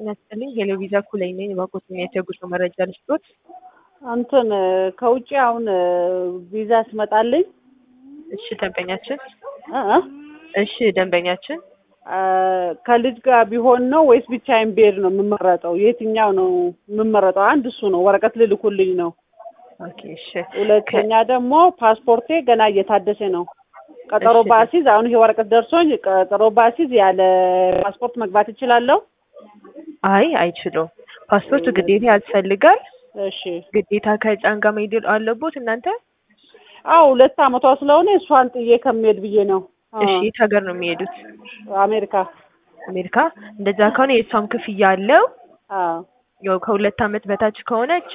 ጤና ይስጥልኝ ሄሎቪዛ ኩለኝ ነኝ። እባክዎትን የጉዞ መረጃ ልስጥዎት? እንትን ከውጭ አሁን ቪዛ ስመጣልኝ እሺ ደንበኛችን እ እ እሺ ደንበኛችን አ፣ ከልጅ ጋር ቢሆን ነው ወይስ ብቻዬን ብሄድ ነው የምመረጠው? የትኛው ነው የምመረጠው? አንድ እሱ ነው፣ ወረቀት ልልኩልኝ ነው። ኦኬ እሺ ሁለተኛ ደግሞ ፓስፖርቴ ገና እየታደሰ ነው። ቀጠሮ እሺ። ባሲዝ አሁን ይሄ ወረቀት ደርሶኝ ቀጠሮ ባሲዝ ያለ ፓስፖርት መግባት እችላለሁ? አይ አይችሉም። ፓስፖርት ግዴታ ያስፈልጋል። እሺ። ግዴታ ከህፃን ጋር መሄድ አለቦት እናንተ? አዎ ሁለት አመቷ ስለሆነ እሷን ጥዬ ከሚሄድ ብዬ ነው። አ፣ እሺ የት ሀገር ነው የሚሄዱት? አሜሪካ። አሜሪካ። እንደዛ ከሆነ የእሷም ክፍያ አለው። አዎ ያው ከሁለት አመት በታች ከሆነች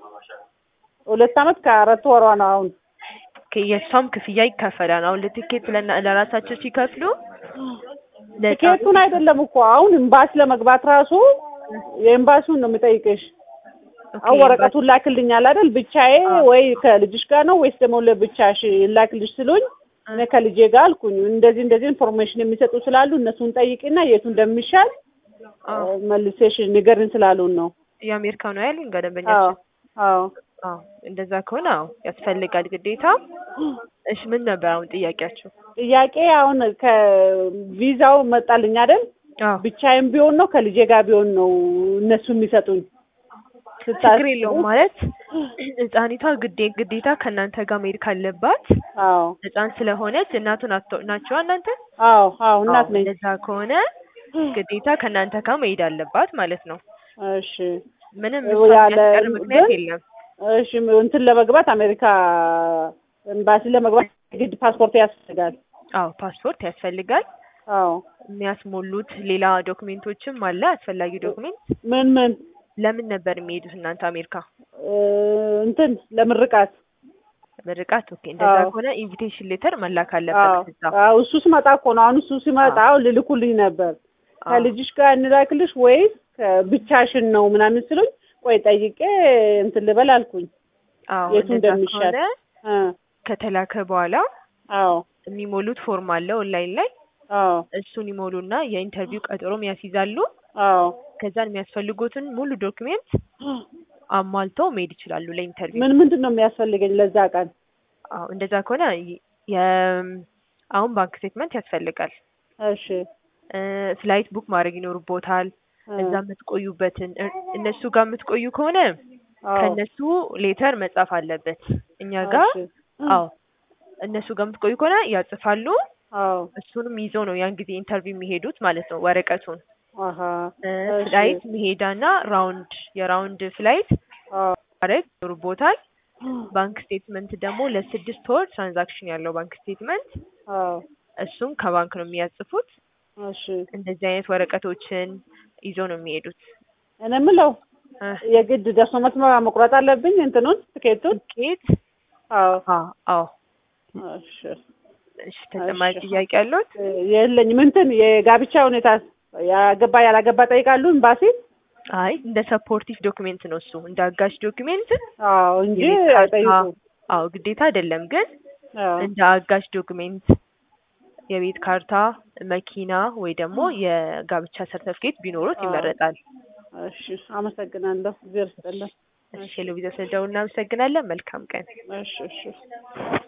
ሁለት አመት ከአራት ወሯ ነው አሁን። ከ- የእሷም ክፍያ ይከፈላል። አሁን ለቲኬት ለና- ለራሳቸው ሲከፍሉ ለህፃኑ ቲኬቱን አይደለም እኮ አሁን ኤምባሲ ለመግባት ራሱ የኤምባሲውን ነው የምጠይቅሽ። ኦኬ፣ አሁን ወረቀቱን ላክልኛል አይደል? ብቻዬ አዎ። ወይ ከልጅሽ ጋር ነው ወይስ ደግሞ ለብቻሽ ላክልሽ ስሉኝ እኔ ከልጄ ጋር አልኩኝ። እንደዚህ እንደዚህ ኢንፎርሜሽን የሚሰጡ ስላሉ እነሱን ጠይቂና የቱ እንደሚሻል አዎ። መልሴሽ ንገርን ስላሉን ነው። የአሜሪካ ነው ያሉኝ አዎ ገደንበኛችን። አዎ አዎ እንደዛ ከሆነ አዎ ያስፈልጋል ግዴታ። እሺ ምን ነበር አሁን ጥያቄያችሁ? ጥያቄ አሁን ከቪዛው መጣልኝ አይደል? አዎ ብቻዬም ቢሆን ነው ከልጄ ጋር ቢሆን ነው እነሱ የሚሰጡኝ። ችግር የለውም ማለት ህፃኒቷ ግዴ ግዴታ ከእናንተ ጋር መሄድ ካለባት አዎ ህፃን ስለሆነች እናቱን አቶ- ናቸዋ እናንተ? አዎ አዎ እናት አዎ፣ ነኝ። እንደዛ ከሆነ ግዴታ ከእናንተ ጋር መሄድ አለባት ማለት ነው። እሺ ምንም ያለ- እሷን የሚያስቀር ምክንያት ግን- የለም። እሺ እንትን ለመግባት አሜሪካ ኤምባሲ ለመግባት ግድ ፓስፖርት ያስፈልጋል። አዎ ፓስፖርት ያስፈልጋል። አዎ የሚያስሞሉት ሌላ ዶክሜንቶችም አለ አስፈላጊ ዶክሜንት። ምን ምን ለምን ነበር የሚሄዱት እናንተ አሜሪካ? እ፣ እንትን ለምርቃት ምርቃት። ኦኬ እንደዛ አዎ። ከሆነ ኢንቪቴሽን ሌተር መላክ አዎ አለበት እዛ። አዎ እሱ ሲመጣ እኮ ነው። አሁን እሱ ሲመጣ ልልኩልኝ ነበር። አዎ። ከልጅሽ ጋር እንላክልሽ ወይስ ብቻሽን ነው ምናምን ስሉኝ፣ ቆይ ጠይቄ እንትን ልበል አልኩኝ። አዎ የቱ እንደዛ እንደሚሻል። ከሆነ እ፣ ከተላከ በኋላ አዎ የሚሞሉት ፎርም አለ ኦንላይን ላይ አዎ እሱን ይሞሉና የኢንተርቪው ቀጠሮም ያስይዛሉ። አዎ ከዛን የሚያስፈልጉትን ሙሉ ዶክሜንት አሟልተው መሄድ ይችላሉ ለኢንተርቪው። ምን ምንድን ነው የሚያስፈልገኝ ለዛ ቀን? አዎ እንደዛ ከሆነ ይ- የ አሁን ባንክ ስቴትመንት ያስፈልጋል። እሺ እ፣ ፍላይት ቡክ ማድረግ ይኖርቦታል። እ፣ እዛ የምትቆዩበትን እ፣ እነሱ ጋር የምትቆዩ ከሆነ አዎ ከእነሱ ሌተር መጻፍ አለበት እኛ ጋር። እሺ፣ አዎ እነሱ ጋር የምትቆዩ ከሆነ ያጽፋሉ። አዎ እሱንም ይዘው ነው ያን ጊዜ ኢንተርቪው የሚሄዱት ማለት ነው ወረቀቱን አሀ እ፣ እሺ። ፍላይት መሄዳና ራውንድ የራውንድ ፍላይት አዎ ማድረግ ይኖርቦታል። ባንክ ስቴትመንት ደግሞ ለስድስት ወር ትራንዛክሽን ያለው ባንክ ስቴትመንት አዎ እሱም ከባንክ ነው የሚያጽፉት። እሺ እንደዚህ አይነት ወረቀቶችን ይዞ ነው የሚሄዱት። እኔ የምለው እ፣ የግድ ደርሶ መልስ መቁረጥ አለብኝ እንትኑን ትኬቱን? ትኬት አዎ አዎ አዎ። እሺ እሺ ተጨማሪ እሺ። ጥያቄ ያለዎት? የለኝም። እንትን የጋብቻ ሁኔታ ያገባ ያላገባ ጠይቃሉ ኤምባሲ? አይ እንደ ሰፖርቲቭ ዶክሜንት ነው እሱ እንደ አጋዥ ዶክሜንት አዎ እንጂ የቤት ካርታ አይጠይቁም። አዎ ግዴታ አይደለም፣ ግን አዎ እንደ አጋዥ ዶክሜንት የቤት ካርታ፣ መኪና ወይ ደግሞ የጋብቻ ሰርተፍኬት ቢኖሩት አዎ። ይመረጣል። እሺ አመሰግናለሁ። እግዚአብሔር ይስጥልን። እሺ ሎቪዛ ስለደውል እናመሰግናለን። መልካም ቀን። እሺ እሺ